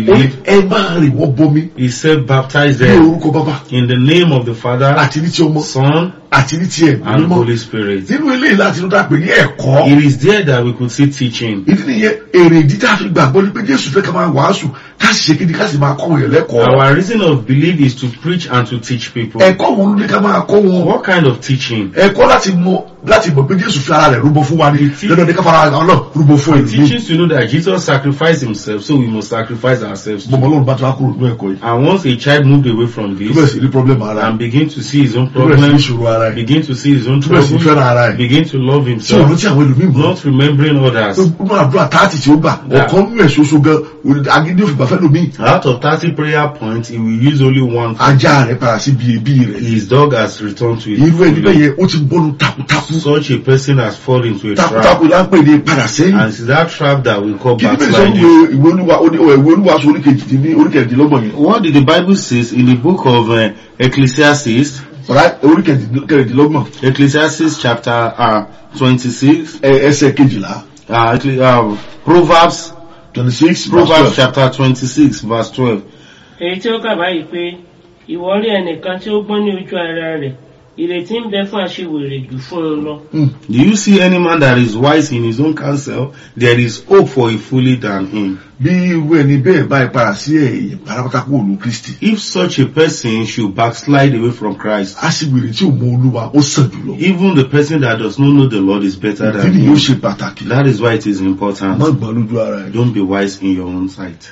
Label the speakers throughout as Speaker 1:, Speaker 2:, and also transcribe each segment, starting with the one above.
Speaker 1: ẹ máa rìn wọ́n bomi
Speaker 2: He said, baptize
Speaker 1: ní
Speaker 2: them
Speaker 1: orúkọ bàbá
Speaker 2: in the name of the Father,
Speaker 1: àti ní ti ọmọ
Speaker 2: Son,
Speaker 1: àti ní ti ẹ̀mí
Speaker 2: and
Speaker 1: mímọ́
Speaker 2: Holy Spirit.
Speaker 1: nínú eléyìí láti inú dàpẹ́ ní ẹ̀kọ́
Speaker 2: It is there that we could see teaching.
Speaker 1: ìdí nìyẹn èrè ìdí tá a fi gbàgbọ́ ni pé jésù fẹ́ ká máa wàásù ká sì ṣe kíni ká sì máa kọ́ wọn yẹn lẹ́kọ̀ọ́
Speaker 2: Our reason of belief is to preach and to teach people.
Speaker 1: ẹ̀kọ́ wo ló ní ká máa kọ́ wọn
Speaker 2: What kind of teaching?
Speaker 1: ẹ̀kọ́ láti mọ láti mọ̀ pé jésù fi ara rẹ̀ rúbọ fún wa ni
Speaker 2: Ìtí-
Speaker 1: dandan ní ká fara àwọn náà rúbọ fún ẹ̀mí
Speaker 2: Teachings to know that Jesus sacrificed himself, so we must sacrifice ourselves too.
Speaker 1: bọ́mọ ọlọ́run bá ti wá kúrò nínú ẹ̀kọ́ yìí
Speaker 2: And once a child moved away from
Speaker 1: tó bẹ̀rẹ̀
Speaker 2: this
Speaker 1: sí ní problem ara
Speaker 2: and begin to see his own
Speaker 1: tó bẹ̀rẹ̀ sí ní
Speaker 2: problems,
Speaker 1: ìṣòro ara ẹ̀
Speaker 2: begin to see his own
Speaker 1: tó bẹ̀rẹ̀ sí ní
Speaker 2: troubles,
Speaker 1: fẹ́ràn ara ẹ̀
Speaker 2: begin to love
Speaker 1: tí òun
Speaker 2: himself,
Speaker 1: rántí àwọn ẹlòmíì mọ́
Speaker 2: not remembering others.
Speaker 1: nínú àdúrà táàtì tí ó gbà
Speaker 2: Yeah.
Speaker 1: ọ̀kan nínú ẹ̀ ṣoṣo gan agídí òfìgbà fẹ́ lómi
Speaker 2: Out of 30 prayer points, he will use only one.
Speaker 1: ajá rẹ̀ padà sí bí ebi rẹ̀
Speaker 2: His dog has returned to
Speaker 1: irú ẹni
Speaker 2: his
Speaker 1: bẹ́ẹ̀ yẹn ó ti bọ́nu takuntakun
Speaker 2: Such a person has fallen into a trap.
Speaker 1: takuntakun là ń pè ní padà sẹ́yìn
Speaker 2: And it's that trap that we call
Speaker 1: kí ni bẹ́ẹ̀ sọ
Speaker 2: backsliding.
Speaker 1: wípé ìwé olúwa ó ní ìwé olúwa sọ oríkejì ní oríkejìdínlọ́gbọ̀n yẹn
Speaker 2: What did the Bible says in the book of uh, Ecclesiastes,
Speaker 1: ọ̀rá oríkejìdínlọ́gbọ̀n
Speaker 2: Ecclesiastes chapter uh, 26,
Speaker 1: ẹ- ẹsẹ̀ kejìlá
Speaker 2: uh, Ecclesi- uh, Proverbs,
Speaker 1: twenty six
Speaker 2: Proverbs chapter 26 verse 12.
Speaker 3: èyí tí ó kà báyìí pé ìwọ rí ẹnìkan tí ó gbọ́n ní ojú ara rẹ̀ ìrètí ń bẹ fún aṣiwèrè jù fún un lọ.
Speaker 2: Do you see any man that is wise in his own counsel? There is hope for a foolish than him.
Speaker 1: bí irú ẹni bẹ́ẹ̀ bá ìpara sí ẹ̀yìn pátápátá kó olú kristi
Speaker 2: If such a person should backslide away from Christ,
Speaker 1: á sì wèrè tí ò mọ olúwa ó sàn jùlọ
Speaker 2: even the person that does not know the Lord is better
Speaker 1: kí
Speaker 2: than
Speaker 1: ni yóò
Speaker 2: him.
Speaker 1: ṣe pàtàkì
Speaker 2: That is why it is important.
Speaker 1: má gbọ́n lójú ara ẹ̀
Speaker 2: Don't be wise in your own sight.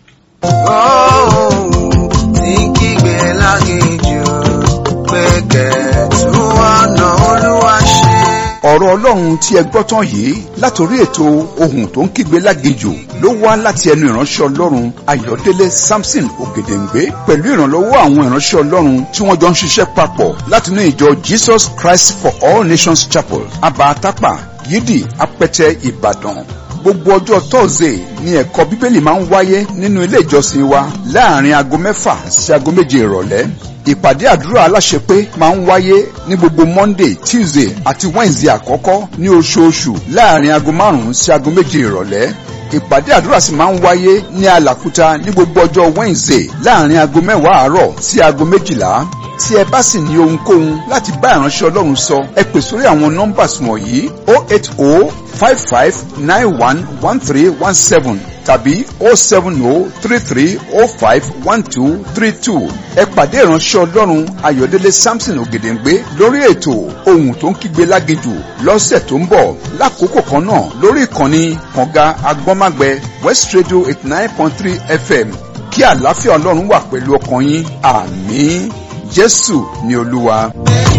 Speaker 4: tí kígbe lágéjù pé kẹ̀tù ọ̀nà olúwa ṣe.
Speaker 5: ọ̀rọ̀ ọlọ́run tí ẹ gbọ́ tán yìí látòrí ètò ohun tó ń kígbe lágejò ló wá láti ẹnu ìránṣẹ́ ọlọ́run ayọ̀délé samson ògèdèǹgbé pẹ̀lú ìrànlọ́wọ́ àwọn ìránṣẹ́ ọlọ́run tí wọ́n jọ ń ṣiṣẹ́ papọ̀ látinú ìjọ jesus christ for all nations chapel abatapa yídì apẹtẹ ìbàdàn gbogbo ọjọ́ tọ́sídẹ̀ẹ́ ni ẹ̀kọ́ bíbélì máa ń wáyé nínú ilé ìjọsìn wa láàrin aago mẹ́fà sí aago méje ìrọ̀lẹ́ ìpàdé àdúrà aláṣepé máa ń wáyé ní gbogbo monday tuesday àti wednesday àkọ́kọ́ ní oṣooṣù láàrin aago márùn-ún sí aago méje ìrọ̀lẹ́ ìpàdé àdúrà sì máa ń wáyé ní alàkúta ní gbogbo ọjọ́ wednesday láàrin aago mẹ́wàá àárọ̀ sí aago méjìlá tí ẹ bá sì ní ohunkóhun láti bá ìránṣẹ́ ọlọ́run sọ ẹ pè sórí àwọn nọ́mbàs wọ̀nyí o eight o five five nine one one three one seven tàbí o seven o three three o five one two three two ẹ pàdé ìránṣẹ́ ọlọ́run ayọ̀délé samson ògèdèǹgbé lórí ètò ohun tó ń kígbe lágejù lọ́sẹ̀ tó ń bọ̀ lákòókò kan náà lórí ìkànnì kànga agbọ́nmágbẹ west radio eighty nine point three fm kí àlàáfíà ọlọ́run wà pẹ̀lú ọkàn yín àmín jésù ni olúwa.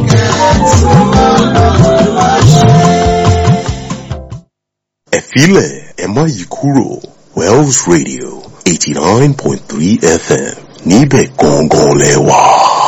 Speaker 6: ẹ̀fílẹ̀ ẹ má yí kúrò wells radio eighty nine point three fm níbẹ̀ gangan lẹ wà.